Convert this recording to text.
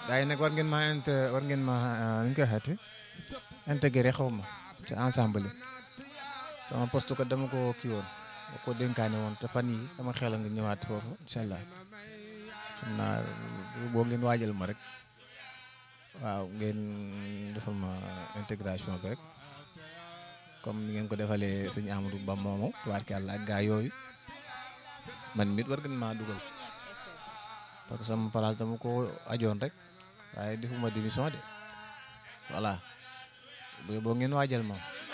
gars yi nag war ngeen ma int war ngeen ma nu ñu koy waxeeti intégré xaw ma ci ensemble sama poste ko dama ko kii woon ba ko dénkaane woon te fan yi sama xel a nga ñëwaat foofu incha allah xam naa boo ngeen waajal ma rek waaw ngeen defal ma intégration bi rek comme ni ngeen ko defalee sëñ Amadou Ba moomu tubaarkàlla ak gaa yooyu man mit war ngeen maa dugal parce que sama place dama ko ajoon rek waaye defuma démission de voilà boo ngeen waajal ma